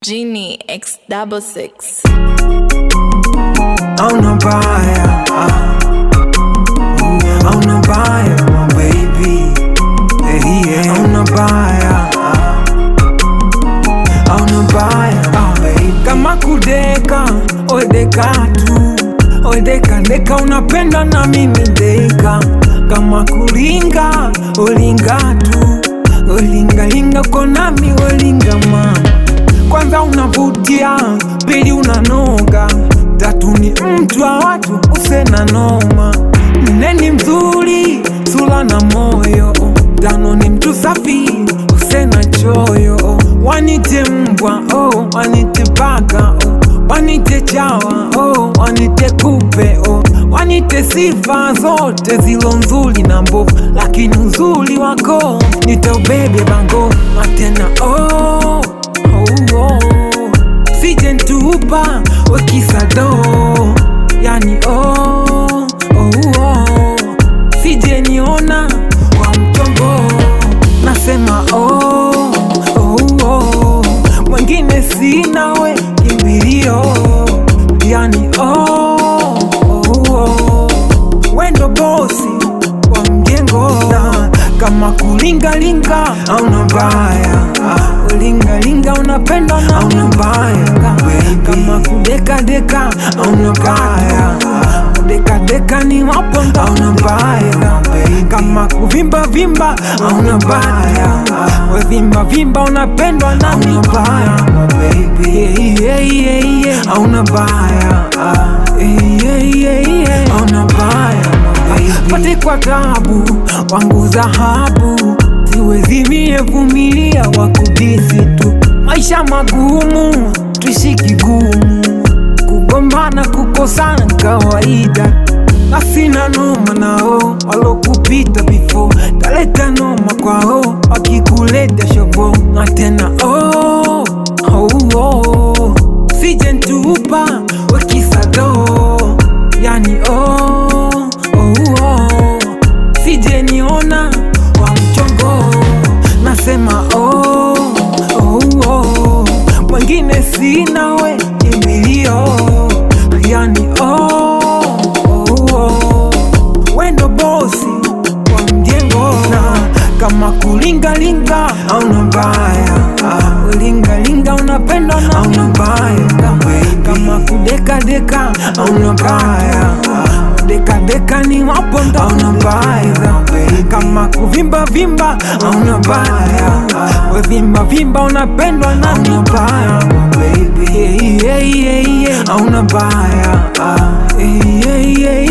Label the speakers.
Speaker 1: Genie X double six.
Speaker 2: Hauna baya ah. Hauna baya my baby hey, yeah. Hauna baya ah. Hauna baya my baby Kama kudeka odeka tu odeka deka unapenda na mimi deka Kama kulinga olinga tu olingalinga uko nami olinga mama kwanza unavutia, pili unanoga, tatu ni mtu wa watu usena noma, nne ni mzuri sura na moyo, tano ni mtu safi usena choyo, wanite mbwa oh, wanite paka oh, wanite chawa oh, wanite kupe oh, wanite sifa zote zilo nzuri na mbovu, lakini uzuri wako nitaubebe bango matena oh, oh, oh. Sije ntupa wekisado yani oh, oh, oh. Sije niona kwa mtongo nasema oh, oh, oh. Mwengine sinawe kimbilio yani oh, oh, oh. Wendo bosi wa mjengo na kama kulingalinga auna baya ulingalinga unapenda na auna baya kama kudekadeka auna baya kudekadeka ni waponda auna baya kama kuvimba vimba auna baya wevimba vimba unapendwa na auna baya Yeah, yeah, yeah, yeah. auna baya Yeah, yeah, yeah. auna baya pate kwa tabu wangu dhahabu siwezi mie vumilia wakudisi tu maisha magumu tuishi kigumu kugombana kukosana kawaida asina noma nao walokupita bifo taleta noma kwao wakikuleta shovo na tena oh, oh, oh. sije ntupa wekisado yani oh, oh, oh. sije niona wa mchongo nasema oh, oh, oh. mwengine sinawe imilio yani oh, oh, oh. wendo bosi wa mjengo na kama kulingalinga auna mbaya ulingalinga unapenda na auna mbaya kama kudekadeka auna mbaya dekadeka ni waponda auna mbaya kama kuvimba vimba auna mbaya wevimba vimba unapendwa na auna mbaya Yeah, yeah, yeah, yeah. auna mbaya Yeah, yeah, yeah,